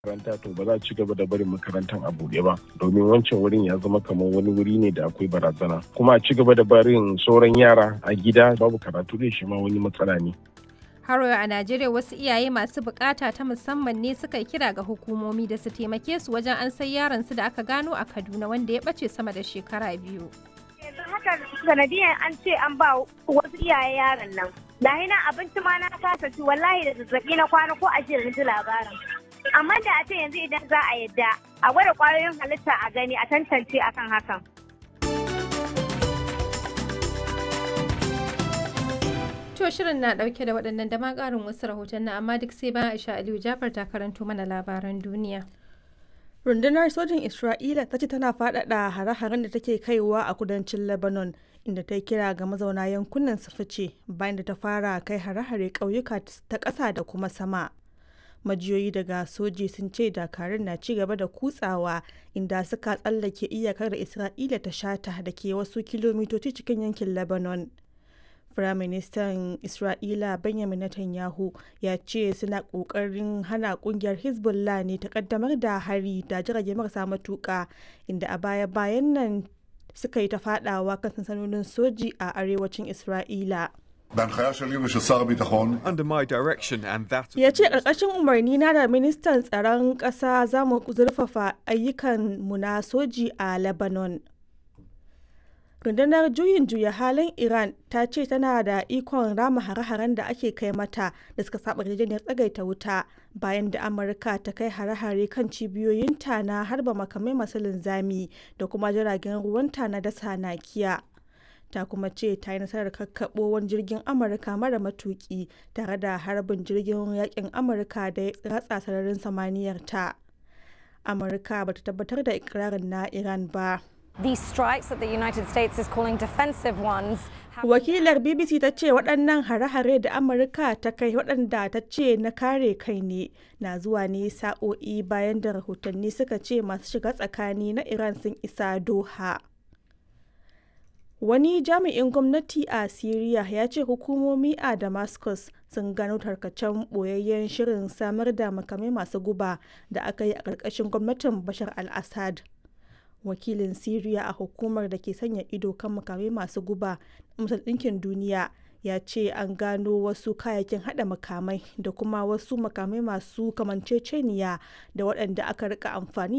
makaranta to ba za a ci gaba da barin makarantar a buɗe ba domin wancan wurin ya zama kamar wani wuri ne da akwai barazana kuma a ci gaba da barin sauran yara a gida babu karatu da shi ma wani matsala ne Haro a Najeriya wasu iyaye masu bukata ta musamman ne suka yi kira ga hukumomi da su taimake su wajen an sai yaron su da aka gano a Kaduna wanda ya bace sama da shekara biyu. yanzu haka sanadiyan an ce an ba wasu iyaye yaron nan lahi na abinci ma na kasa ci wallahi da zazzabi na kwana ko ashirin na ji labarin amma da a ce yanzu idan za a yadda a gwada kwayoyin halitta a gani a tantance akan hakan To shirin na dauke da waɗannan da ma ƙarin wasu rahoton na amma duk sai bayan Aisha Aliyu Jafar ta karanto mana labaran duniya. Rundunar sojin Isra'ila ta ce tana faɗaɗa hare-haren da take kaiwa a kudancin Lebanon inda ta kira ga mazauna yankunan su fice bayan da ta fara kai hare-hare ƙauyuka ta ƙasa da kuma sama. Majiyoyi daga soji sun ce dakarun na ci gaba da kutsawa inda suka tsallake iyakar da Isra'ila ta shata da ke wasu kilomitoci cikin yankin Lebanon. Firaministan Isra'ila Benjamin Netanyahu ya ce suna ƙoƙarin hana ƙungiyar Hezbollah ne ta ƙaddamar da hari da jirage marasa matuƙa inda a baya-bayan nan suka yi ta faɗawa kan sansanonin soji a arewacin Isra'ila. בהנחיה שלי ושל שר הביטחון, Under my direction and that of Ya ce ƙarƙashin umarni na da ministan tsaron ƙasa za mu zurfafa ayyukan mu na soji a Lebanon. rundunar juyin juya halin iran ta ce tana da ikon rama hare-haren da ake kai mata da suka saba yarjejeniyar tsagaita wuta bayan da amurka ta kai hare-hare kan cibiyoyinta na harba makamai masu linzami da kuma jiragen ruwanta na dasa nakiya ta kuma ce ta yi nasarar kakkaɓo wani jirgin amurka mara matuki tare da harbin jirgin yakin amurka da ya ratsa sararin samaniyar ta amurka bata tabbatar da ikirarin na iran ba These strikes that the United States is calling defensive ones have Wakilar BBC ta ce waɗannan hare-hare da Amurka ta kai waɗanda ta ce na kare kai ne na zuwa ne sa'o'i bayan da rahotanni suka ce masu shiga tsakani na Iran sun isa Doha. Wani jami'in gwamnati a Siriya ya ce hukumomi a Damascus sun gano tarkacen ɓoyayyen shirin samar da makamai masu guba da aka yi a ƙarƙashin gwamnatin Bashar al-Assad. wakilin Siriya a hukumar da ke sanya ido kan makamai masu guba Majalisar Ɗinkin Duniya ya ce an gano wasu kayayyakin hada makamai da kuma wasu makamai masu kamanceceniya da waɗanda aka rika amfani